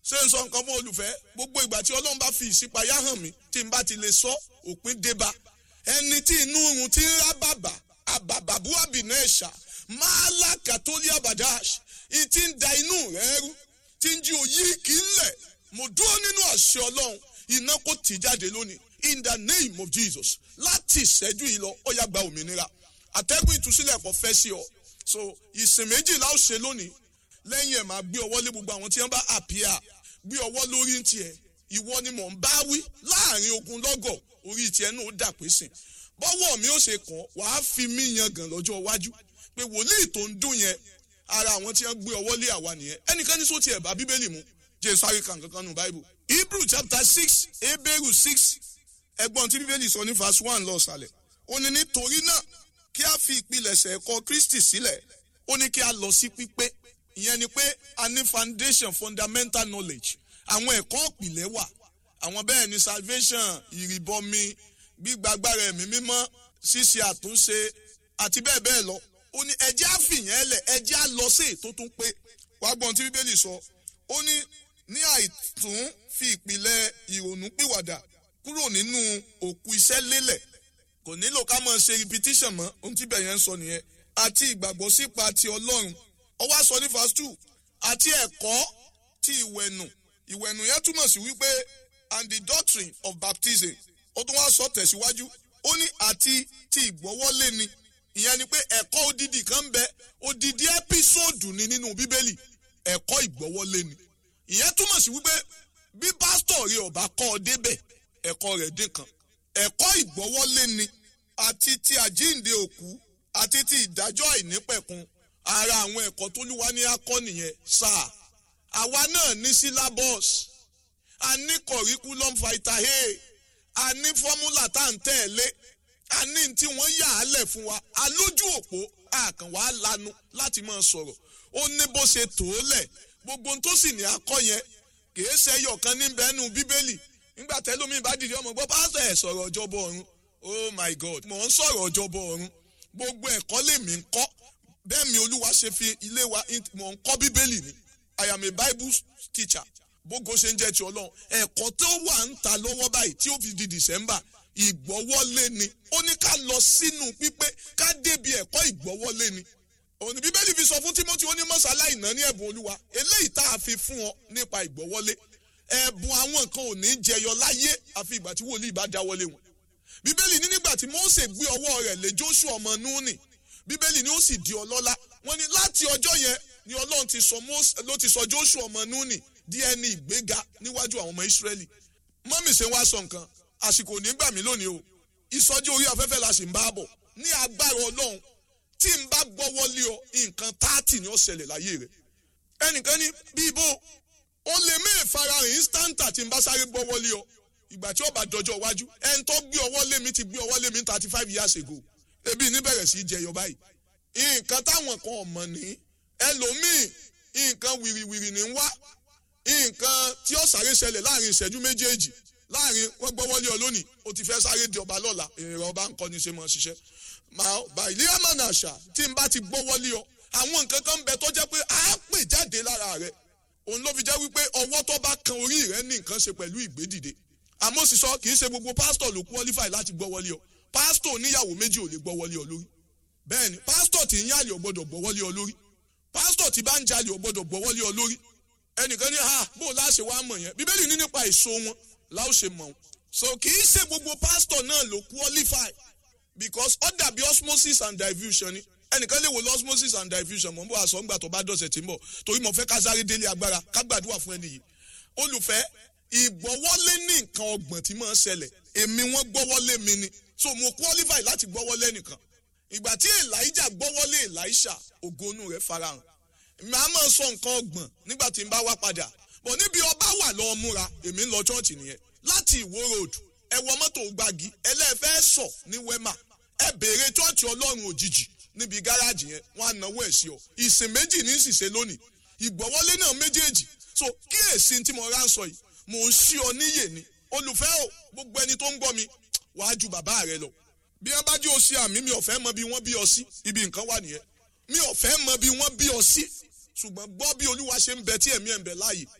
ṣé n sọ nǹkan fún olùfẹ́ gbogbo ìgbà tí ọlọ́run bá fi ìṣípayá hàn mí tí n bá ti lè sọ òpin débá ẹni tí inú irun ti ń rá bàbà àbàbàbú àbìnà ẹ̀ṣà máàlá kàtólí àbàdáṣ ìtì ń da inú rẹ̀ rú tí ń jí òyì kì í lẹ̀ mo dúró nínú àṣẹ ọlọ́run iná kò tì jáde lónìí in the name of jesus láti ìṣẹ́jú yìí lọ ó yá gba òmìnira àtẹ́gùn ìtúsílẹ̀ kò fẹ́ sí ọ so ìsìn méjìlá ó ṣe lónìí lẹ́yìn ẹ̀ máa gbé ọwọ́ lé gbogbo àwọn tí wọ́n bá àpíà gbé ọwọ́ lórí ń tiẹ̀ ìwọ ni mò ń bá wí láàrin ogun lọ́gọ̀ orí tiẹ̀ náà ó dà pé sìn bọ́wọ́ mi ó ṣe kàn wàá fi mí yangàn lọ́jọ́ iwájú pé wòlíì tó ń dùn yẹn ara àwọn tí wọ́n gbé ọwọ́ lé àwa nìyẹn ẹnìkan ní sọ́ọ́ tiẹ̀ bá bíbélì mu jẹ́ sáré kan kankan nù báíbù hebrew chapter six hebrew six ẹgbọ́n tí bíbélì sọ ní verse one lọ sàlẹ̀ ó ní nítorí náà kí a fi ìpilẹ̀ṣẹ̀ ẹ̀kọ́ kristi sílẹ̀ ó ní kí a lọ sí pípé ìyẹn ni pé a ní foundation fundamental knowledge àwọn ẹ̀kọ́ ìpìlẹ̀ wà àwọn bẹ́ẹ̀ ni salvation ìrìbọmi gbígbàgbára ẹ̀mí mímọ́ ṣíṣe àtúnṣe àti bẹ́ẹ̀ bẹ́ẹ̀ lọ ó ní ẹjẹ́ àfìyàn ẹlẹ̀ ẹjẹ́ á lọ sí ètò tún pé wàá gbọ́n tí bíbélì sọ ó ní ní àìtún fi ìpìlẹ̀ ìrònú pìwàdà kúrò nínú òkú iṣẹ́ lélẹ̀ kò nílò ká máa ṣe repetition mọ́ ohun tí bẹ̀yẹn ń sọ nìyẹn àti ìgbàgbọ́ sípa ti ọlọ́run ó wá sọ ní verse two àti ẹ̀kọ́ ti ìwẹ̀nù ìwẹ̀nù yẹn túmọ̀ sí wípé and the doctrine of baptism ó tún wá sọ tẹ̀síwájú ó ní àti ti ìgbọ́wọ́lé ni ìyẹn ni pé ẹ̀kọ́ odidi kan bẹ odidi ẹ́písòdù ni nínú bíbélì ẹ̀kọ́ ìgbọ́wọ́lé ni ìyẹn túmọ̀ sí wípé bí pásítọ̀ rẹ ọba kọ́ ọ débẹ̀ ẹ̀kọ́ rẹ̀ dín kan ẹ̀kọ́ ìgbọ́wọ́lé ni àti ti àjíǹde òkú àti ti ìdájọ́ àìnípẹ̀kun ara àwọn ẹ̀kọ́ tó lúwa ní akọ́ nìyẹn sáà àwa náà ní syllabus a ní curriculum vitae a ní fọ́múlà tá à ń tẹ̀lé a ní tí wọ́n yà á lẹ̀ fún wa a lójú òpó àkàn wàá lanu láti máa sọ̀rọ̀ ó ní bó ṣe tó lẹ̀ gbogbo tó sì ní akọ́ yẹn kìí ṣe ẹyọkan níbẹ̀ nù bíbélì nígbà tẹ́lómi bá dìde ọmọ gbọ́ pásítọ̀ ẹ̀ sọ̀rọ̀ ọjọ́bọ̀ ọ̀run oh my god mò ń sọ̀rọ̀ ọjọ́bọ̀ ọ̀run gbogbo ẹ̀kọ́ lèmi ń kọ́ bẹ́ẹ̀ mi olúwa ṣe fi ilé wa mò ń kọ́ bíbélì ni i am a bible teacher bógo ṣe ń jẹ́ ti ọlọ́run ẹ̀kọ́ tó wà ń ta lọ́wọ́ báyìí tí ó fi di december ìgbọ́wọ́lé ni ó ní ká lọ sínú pípé ká débi ẹ̀kọ́ ìgbọ́wọ́lé ni òní bíbélì fi sọ fún timothy onímọ̀sálá ìná ní ẹ̀bùn olúwa eléyìí tá a fi fún ọ nípa ìgbọ́wọ́lé ẹ̀bùn àwọn nǹkan ò ní jẹyọ láyé àfi ìgbà tí wòlíì bá dáwọ́lé wọn bíbélì ní nígbà tí mose gbé ọwọ́ rẹ̀ lé joshua ọmọ núùnì bíbélì ní ó sì di ọlọ́lá wọn ni láti ọjọ́ yẹn ni ọlọ́run ti sọ mose ló ti sọ joshua ọmọ núùnì di ẹni ìgbéga níwájú àwọn ọmọ israẹli mọ́mì ṣe wá sọ nǹkan àsìkò nígbà mí lónìí o ìsọjí orí afẹ́fẹ́ la sì ń bá bọ̀ ní agbára ọlọ́run tí n bá gbọ́wọ́ lé ọ nǹkan táàtì ni ó ṣẹlẹ̀ láyé rẹ̀ ẹnìkan ní bíbó ó lè mé ìfarahàn instanta tí n bá sáré gbọ́wọ́ lé ọ ìgbà tí ó bá dọjọ́ iwájú ẹni tó gbé ọwọ́ lé mi ti gbé ọwọ́ lé mi thirty five years ago ebi ní bẹ̀rẹ̀ sí í jẹyọ báyìí nǹkan táwọn kan ọ̀mọ̀ ní ẹlòmíì nǹkan wìrìwìrì ní wá nǹkan tí ó sáré ṣẹlẹ̀ láàrin ìṣẹ́jú méjèèjì láàrin wọ́n gbọ́wọ́ lé ọ lónìí o ti fẹ́ sáré di ọba lọ́la èrò ọba ń kọ́ ni ṣe mọ̀ ṣiṣẹ́ màá bàìlí àmàna àṣà tí n bá ti gbọ́wọ́ lé ọ àwọn nǹkan kan ń bẹ tó jẹ́ pé a pè jáde lára rẹ òun ló fi jẹ́ wípé ọwọ́ tó bá kan orí rẹ ní nǹkan ṣe pẹ̀lú ìgbédìde àmọ́ sì sọ kì í ṣe gbogbo pásítọ̀ ló qualify láti gbọ́wọ́ lé ọ pásítọ̀ oníyàwó méjì ò lè gbọ́wọ́ lé ọ lórí bẹ́ẹ̀ni pásítọ̀ tí ń yàlè ò gbọ́dọ̀ gbọ́wọ́ lé ọ lórí pásítọ̀ tí bá ń jalè ò gbọ́dọ̀ gbọ́wọ́ lé ọ lórí ẹnìkan ní ha bó o láṣẹ wàá mọ̀ yẹn bíbélì ní nípa èso wọn láò ṣe mọ̀ wọn so kì í ṣe gbogbo pásítọ̀ náà ló qualify because ó dàbí osmosis and diffusion ni ẹnìkan lè wo lọ osmosis and diffusion mọ̀ n bó aṣọ ńgbà tó bá dọ̀sẹ̀ tí ń bọ̀ torí mo fẹ́ ká sáré délé agbára ká gbàdúrà fún ẹni yìí olùfẹ́ ìgbọ́wọ́lé ní nǹkan ọgbọ̀n tí máa ń ṣẹlẹ̀ èmi wọ́n gbọ́wọ́lé mi ni so mo qualify láti gbọ́wọ́lé nìkan ìgbà tí elijah gbọ́wọ́lé elisha ògonu rẹ̀ farahàn màá máa sọ nǹkan ọgbọ̀n nígbà tí n bá wá padà bọ̀ níbi ọba wà lọ́ọ́ múra èmi ń lọ chọ́ọ̀chì nìyẹn láti ìwó road ẹ wọ mọ́tò gbági ẹlẹ́fẹ́ sọ ní wema ẹ béèrè chọ́ọ̀chì ọlọ́run òjijì níbi gáràjì yẹn wọ́n á náwó ẹ̀ sí ọ ìsìn méjì ní ìsìsẹ́ lónìí ìgbọ́wọ́lé náà méjèèjì so kíyèsí tí mo rà ń sọ yìí mò ń ṣí ọ níyè ni olùfẹ́ o gbogbo ẹni tó ń gbọ́ mi wàá ju bàbá rẹ lọ bí wọ́n bá jí o ṣe àmì mi ò fẹ́ mọ bí wọ́n bí ọ sí ibi nǹkan wà nìyẹn mi ò fẹ́ mọ bí wọ́n bí ọ sí ṣùgbọ́n gbọ́ bí olúwa ṣe ń bẹ tí ẹ̀mí ẹ̀ ń bẹ láàyè